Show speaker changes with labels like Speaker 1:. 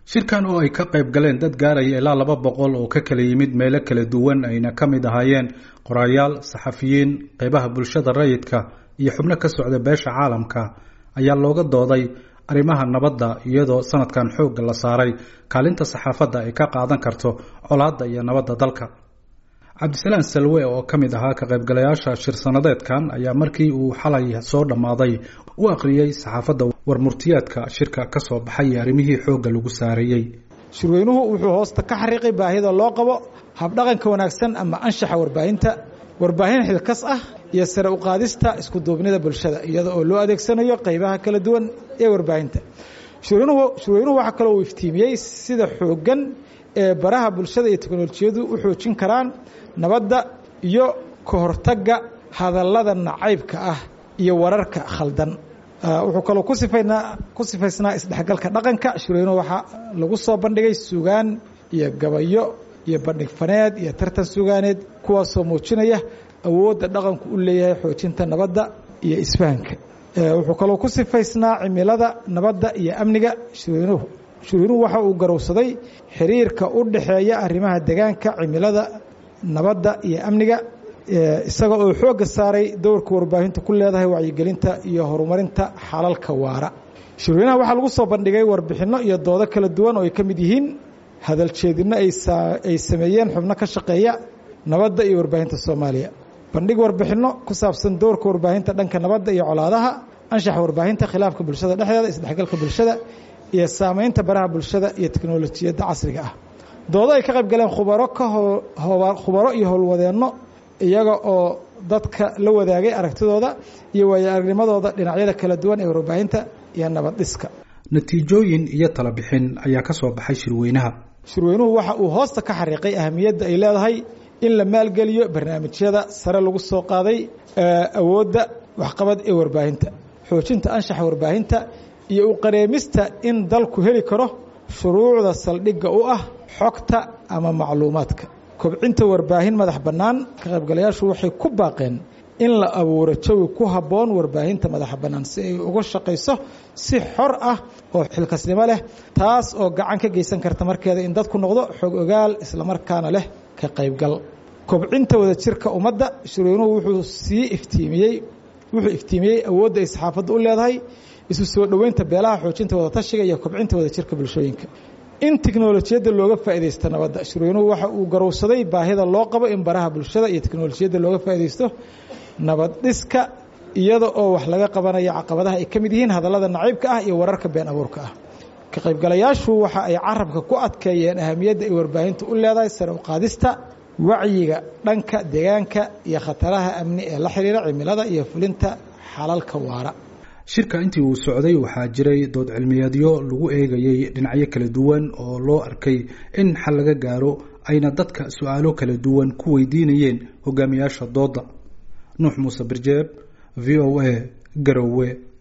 Speaker 1: shirkan oo ay ka qayb galeen dad gaaraya ilaa laba boqol oo ka kala yimid meelo kala duwan ayna ka mid ahaayeen qorayaal saxafiyiin qeybaha bulshada rayidka iyo xubno ka socda beesha caalamka ayaa looga dooday arrimaha nabadda iyadoo sanadkan xoogga la saaray kaalinta saxaafadda ay ka qaadan karto colaadda iyo nabadda dalka cabdisalaan salwe oo ka mid ahaa ka qaybgalayaasha shir sanadeedkan ayaa markii uu xalay soo dhammaaday u akhriyey saxaafadda warmurtiyaadka shirka ka soo baxay iyo arrimihii xoogga lagu saareeyey
Speaker 2: shirweynuhu wuxuu hoosta ka xariiqay baahida loo qabo habdhaqanka wanaagsan ama anshaxa warbaahinta warbaahin xilkas ah iyo sare u qaadista iskuduubnida bulshada iyada oo loo adeegsanayo qaybaha kala duwan ee warbaahinta shirweynuhu waxaa kaloo uu iftiimiyey sida xooggan ee baraha bulshada iyo teknolojiyadu u xoojin karaan nabadda iyo ka hortagga hadallada nacaybka ah iyo wararka khaldan wuxuu kaloo kusifaynaa ku sifaysnaa isdhexgalka dhaqanka shirweynuhu waxaa lagu soo bandhigay sugaan iyo gabayo iyo bandhig faneed iyo tartan sugaaneed kuwaasoo muujinaya awoodda dhaqanku u leeyahay xoojinta nabadda iyo isfahanka wuxuu kaloo ku sifaysnaa cimilada nabadda iyo amniga shirweynuhu shirweynuhu waxa uu garowsaday xiriirka u dhexeeya arrimaha degaanka cimilada nabadda iyo amniga isaga oo xoogga saaray dowrka warbaahintu ku leedahay wacyigelinta iyo horumarinta xalalka waara shirweynaha waxaa lagu soo bandhigay warbixinno iyo doodo kala duwan oo ay ka mid yihiin hadaljeedinno ay sameeyeen xubno ka shaqeeya nabadda iyo warbaahinta soomaaliya bandhig warbixinno ku saabsan dowrka warbaahinta dhanka nabadda iyo colaadaha anshaxa warbaahinta khilaafka bulshada dhexdeeda isdhexgalka bulshada iyo saamaynta baraha bulshada iyo teknolojiyadda casriga ah doodo ay ka qayb galeen khubaro ka khubaro iyo howlwadeenno iyaga oo dadka la wadaagay aragtidooda iyo waayo aragnimadooda dhinacyada kala duwan ee warbaahinta iyo nabad dhiska
Speaker 1: natiijooyin iyo tala bixin ayaa ka soo baxay shirweynaha
Speaker 2: shirweynuhu waxa uu hoosta ka xariiqay ahamiyadda ay leedahay in la maalgeliyo barnaamijyada sare lagu soo qaaday awoodda waxqabad ee warbaahinta xoojinta anshaxa warbaahinta iyo u qareemista in dalku heli karo shuruucda saldhigga u ah xogta ama macluumaadka kobcinta warbaahin madax bannaan ka qaybgalayaashu waxay ku baaqeen in la abuuro jawi ku habboon warbaahinta madaxa bannaan si ay uga shaqayso si xor ah oo xilkasnimo leh taas oo gacan ka geysan karta markeeda in dadku noqdo xog ogaal islamarkaana leh ka qaybgal kobcinta wadajirka ummadda shirweynuhu wuxuu sii iftiimiyey wuxuu iftiimiyey awoodda ay saxaafaddu u leedahay isu soo dhoweynta beelaha xoojinta wadatashiga iyo kobcinta wadajirka bulshooyinka in teknolojiyadda looga faaidaysto nabadda shirweynuhu waxa uu garowsaday baahida loo qabo in baraha bulshada iyo teknolojiyadda looga faaidaysto nabad dhiska iyada oo wax laga qabanayo caqabadaha ay ka mid yihiin hadallada naciibka ah iyo wararka been abuurka ah ka qaybgalayaashu waxa ay carabka ku adkeeyeen ahamiyadda ay warbaahintu u leedahay sare u qaadista wacyiga dhanka deegaanka iyo khataraha amni ee la xiriira cimilada iyo fulinta xalalka waara
Speaker 1: shirka intii uu socday waxaa jiray dood cilmiyeedyo lagu eegayey dhinacyo kala duwan oo loo arkay in xal laga gaaro ayna dadka su-aalo kala duwan ku weydiinayeen hogaamiyaasha doodda nuux muuse birjeeb v o a garowe